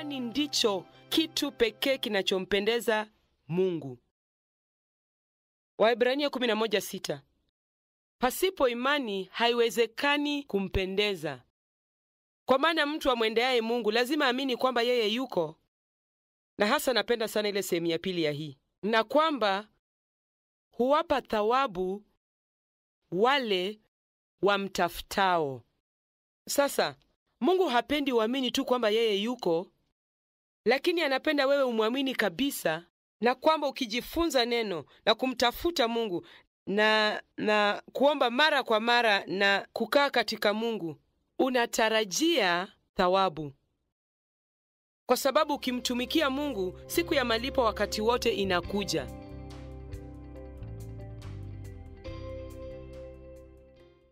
imani ndicho kitu pekee kinachompendeza Mungu. Waebrania 11:6. Pasipo imani haiwezekani kumpendeza. Kwa maana mtu amwendeaye Mungu lazima amini kwamba yeye yuko, na hasa napenda sana ile sehemu ya pili ya hii, na kwamba huwapa thawabu wale wamtafutao. Sasa Mungu hapendi uamini tu kwamba yeye yuko, lakini anapenda wewe umwamini kabisa, na kwamba ukijifunza neno na kumtafuta Mungu na na kuomba mara kwa mara na kukaa katika Mungu, unatarajia thawabu, kwa sababu ukimtumikia Mungu, siku ya malipo wakati wote inakuja.